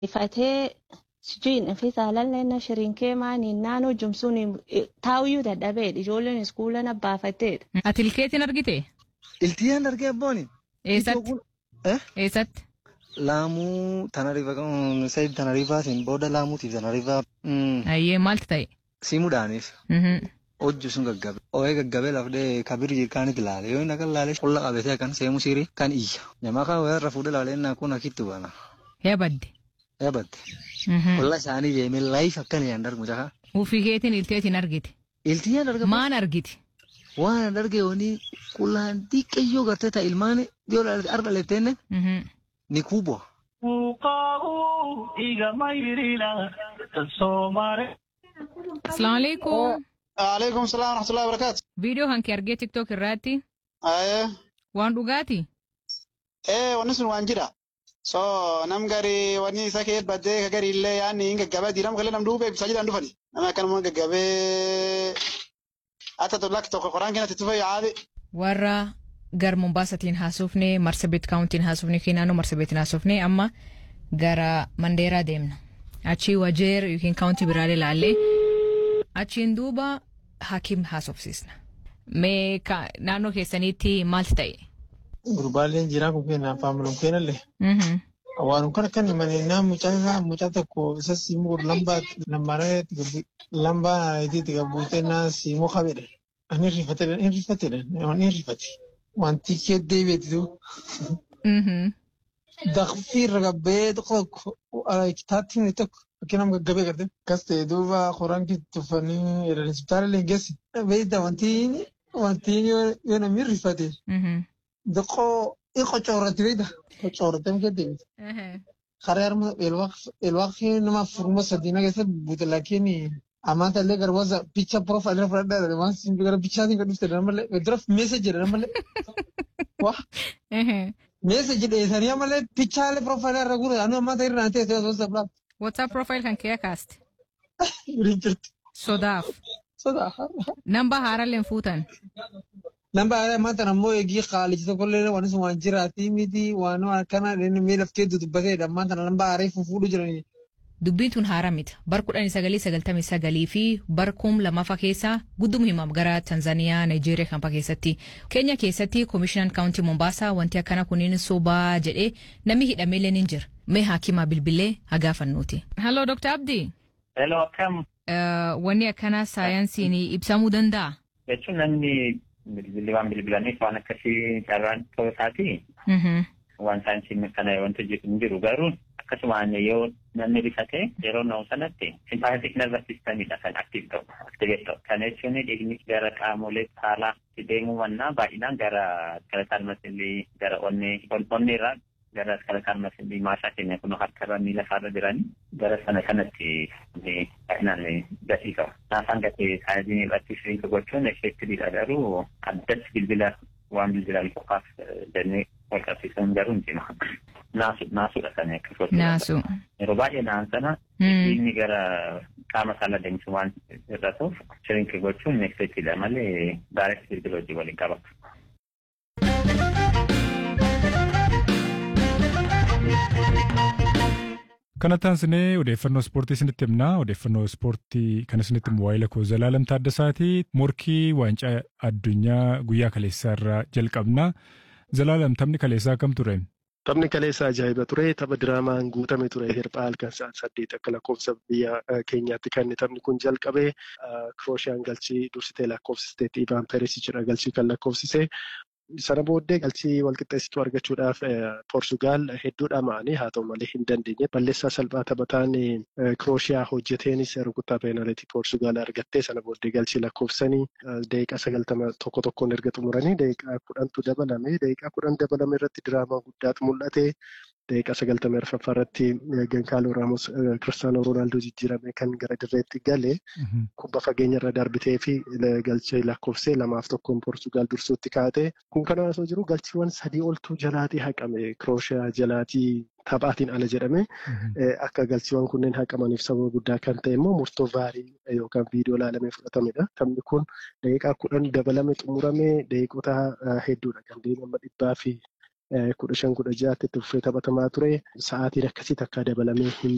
Ifatee sijui nafisa lalle na shirinkee maani naannoo jumsuun taa'uyyuu dadhabee ijoolleen iskuula na baafatee. Ati ilkeetiin argite? Iltiyyaan argee abbooni. Eessatti? Eessatti? Laamuu Tanariifa Sayid Tanariifaatiin booda laamuutiif Tanariifaa. Ayyee maaltu ta'e? Siimuudhaaniif. Hojju sun gaggabe. Ooyee gaggabee lafdee kabir jirkaanit ilaale. Yoo inni akka ilaale qulla qabatee kan seemu sirii kan iyya. Namaa kan wayarra fuudhee ilaalee innaa kun akkitti bana. Yabadde. Yabadde. Qulla isaanii deemee laayif akkan yaan darbu jaha. Ufii keetiin ilteetiin argite? Iltiyyaan argama. Maan argite? Waan arge wani qullaan xiqqeeyyoo gartee ta'a ilmaan yoo arga leettenne ni kuuboo. Asalaamu alaikum. Alaikum salaam rahmatullahi wa barakatuh. Viidiyoo kan kee argee TikTok irratti Ayee. waan dhugaati? Eh wanni sun waan jira. So nam gari wanni isa kee baddee ka gari illee yaanni hin gaggabaa diiram kalee nam duubee ibsaa jedhan dhufani. Nama akkanuma gaggabee hatta tollak tokko qoraan keenatti tufa yaade. Warra gar Mombaasatiin haasofne Marsabit kaawuntiin haasofne keenyaanuu Marsabitiin haasofne amma gara Mandeeraa deemna. Achii Wajeer yookiin kaawuntii biraalee ilaallee achiin duuba hakiim haasofsiisna. Mee naannoo keessaniitti maalti ta'e? Gurbaaleen jiraa kun keenya afaan mul'uun keenyallee. Waan kana kan himanii nama mucaa isaa mucaa tokko isa siimuu lambaa lambaaree lambaa itiitti gabbuutee naa siimuu qabedha. Ani rifatedha inni rifatedha inni rifate. Wanti kee deebi'eetu. Daqfii irra gabbee tokko kitaatti himne tokko fakkiin nama gaggabee garte. Kas ta'e duuba qoraan tuffanii hospitaala illee geessi. Beeyda wanti wanti yoo namni rifate. Daqoo in qocoorratti beeyda. Qocoorratti muka deemte. Karaa harma elwaaqii nama furma sadiina keessa buute laakiin ammaan illee garbaasa picha profaayilii fudhadhaa waan simbi gara pichaatiin kan dhufte malee dura meeseji jedha malee. Waa. Meeseji dheessanii malee pichaalee profaayilii irra guure anu ammaa ta'e irraa ta'e osoo sablaa. WhatsApp profile kan kee kaaste. Waliin jirti. Sodaaf. Sodaa. Namba haaralleen fuutan. Namba haaraa ammaa tan ammoo eegii qaalichi tokkollee waan sun waan jiraatii miti waan akkana mee laftee dubbateedha ammaa tan namba haaraa fuudhu jiranii. Dubbiin tun haaraa miti. Bar kudhanii sagalii sagaltamii sagalii fi bar kum lammaffaa keessa guddum himam gara Tanzaniyaa, Nigeeriyaa kanfaa keessatti. Keenya keessatti Komishinan Kaawuntii Mombaasaa wanti akkana kuniin sobaa jedhee namni hidhameelee ni jira. Mee haakimaa bilbilee hagaafannuuti. Halloo Dr. Abdi. Hello akkam. Wanni akkana saayinsiin ibsamuu danda'a? Jechuun namni bilbilli waan bilbilaniif waan akkasii carraan ta'uu isaati. Waan saayinsiin kana wanti hin jiru garuu akkasumaan yoo namni rifate yeroo na'u sanatti simpaatik nervous systemidha kan aktiif ta'u aktiveet ta'u kana jechuun dhiigni gara qaamolee saalaa deemuu mannaa baay'inaan gara skeletal muscle gara onnee onnee irraa gara skeletal muscle maashaa keenya kun harkarra miila isaarra jiranii gara sana kanatti baay'inaan gatii qaba. Naafaan gatee saayinsiin irratti shiriinka gochuun effeektiviidha garuu addatti bilbila waan bilbilaan qofaaf jennee wal qabsiisan garuu hin cimu. Naasu naasuudha kan akka sochii. Naasu. Yeroo baay'ee naan sana inni gara qaama saala deemsu waan irra ta'uuf shiriinka gochuun effeektiidha malee daaretti bilbila hojii waliin qaba. Kana taansinee odeeffannoo ispoortii isinitti himnaa. Odeeffannoo ispoortii kan isinitti himu waa'ee lakkoo Zalaalam Taaddasaati. Morkii waancaa addunyaa guyyaa kaleessaa irraa jalqabna. Zalaalam taphni kaleessaa kam ture? Taphni kaleessaa ajaa'iba ture. Tapha diraamaan guutame ture. Hirphaa halkan sa'aan saddeet akka lakkoofsa biyya keenyaatti kan taphni kun jalqabe. Kirooshiyaan galchii dursitee lakkoofsiste Ivaan Perisichidha galchii kan lakkoofsise. Sana booddee galchii walqixxeessituu argachuudhaaf Poortugaal hedduu dhama'anii haa ta'u malee hin dandeenye. Balleessaa salphaa taphataan Kirooshiyaa hojjeteenis rukuttaa peenaalitii Poortugaal argattee sana booddee galchii lakkoofsanii daqiiqaa sagaltama tokko tokkoon erga xumuranii daqiiqaa kudhantu dabalame. Daqiiqaa kudhan dabalame irratti diraamaa guddaatu mul'ate. Daqiiqaa sagaltamii arfaffaa irratti Gankaaloo Raamos Kiristaanoo Roonaaldoo jijjiirame kan gara dirreetti gale kubba fageenya irra darbitee fi galchee lakkoofsee lamaaf tokkoon Poortugaal dursuutti kaa'ate. Kun kana osoo jiru galchiiwwan sadii oltu jalaatii haqame Kirooshiyaa jalaatii taphaatiin ala jedhame akka galchiiwwan kunneen haqamaniif sababa guddaa kan ta'e immoo murtoo vaarii yookaan viidiyoo ilaalamee fudhatamedha. Taphni kun daqiiqaa kudhan dabalame xumurame daqiiqota hedduudha kan deemama dhibbaa fi kudha shan kudha ja'aatti itti fufee taphatamaa ture sa'aatiin akkasii takka dabalamee hin